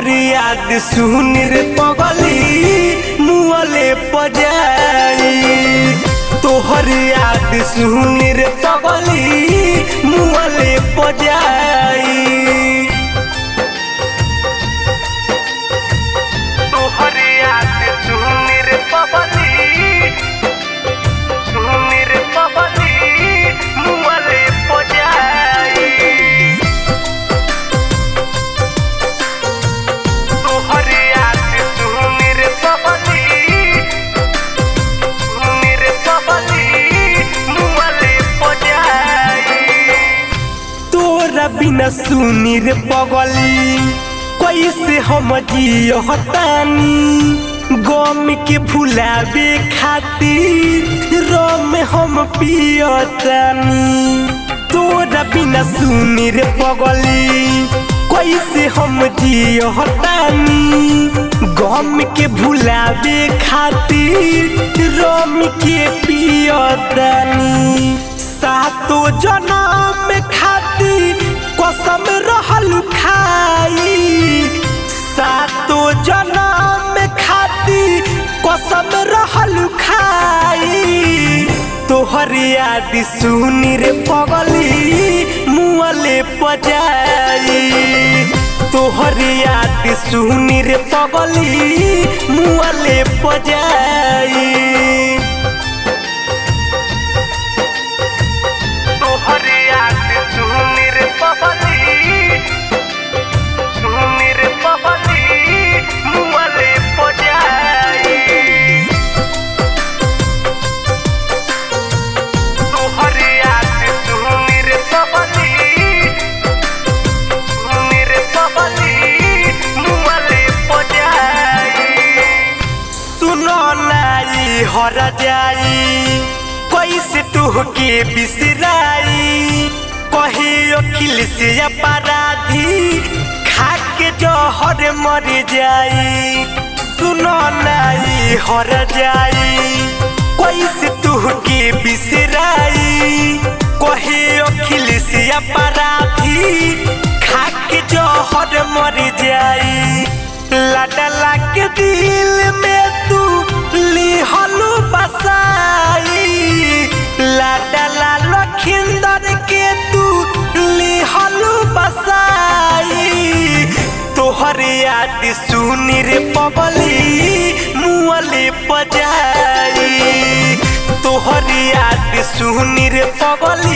तोहर याद सुन रे पगली मुअले पजाई तोहर याद सुन रे पगली मुअले पजाई तोहर याद सुन रे पगली सुन रे पगली मुअले पजाई तोहर याद सुन रे पगली सुन रे पगली मुअले पजाई तोरा बिना सुनी रे पगली कैसे हम जियतानी गम के भुलावे खातिर रम हम पियतानी तोरा बिना सुनी रे पगली कैसे हम जियतानी गम के भुलावे खातिर रम के पियतानी सातो जनम खातिर कसम रहल खाई सातो जनम खातिर कसम रहल खाई तोहर याद सुन रे पगली मुअले पजाई तोहर याद सुन रे पगली मुअले पजाई तोहर याद सुन रे पगली सुन रे पगली मुअले पजाई तोहर याद सुन रे पगली सुन रे पगली मुअले पजाई सुनो नाई हर जाई कैसे तुहके बिसराई कही अखिल से अपराधी खाके जहर मर जाई सुनो नाई हर जाई कैसे तुहके बिसराई कही अखिल से अपराधी खाके जहर मर जाई लडला के दिल में तू लिहलू बसाई लडला लखिंदर के तू लिहलू बसाई तोहर याद सुन रे पगली मुअले पजाई तोहर याद सुन रे पगली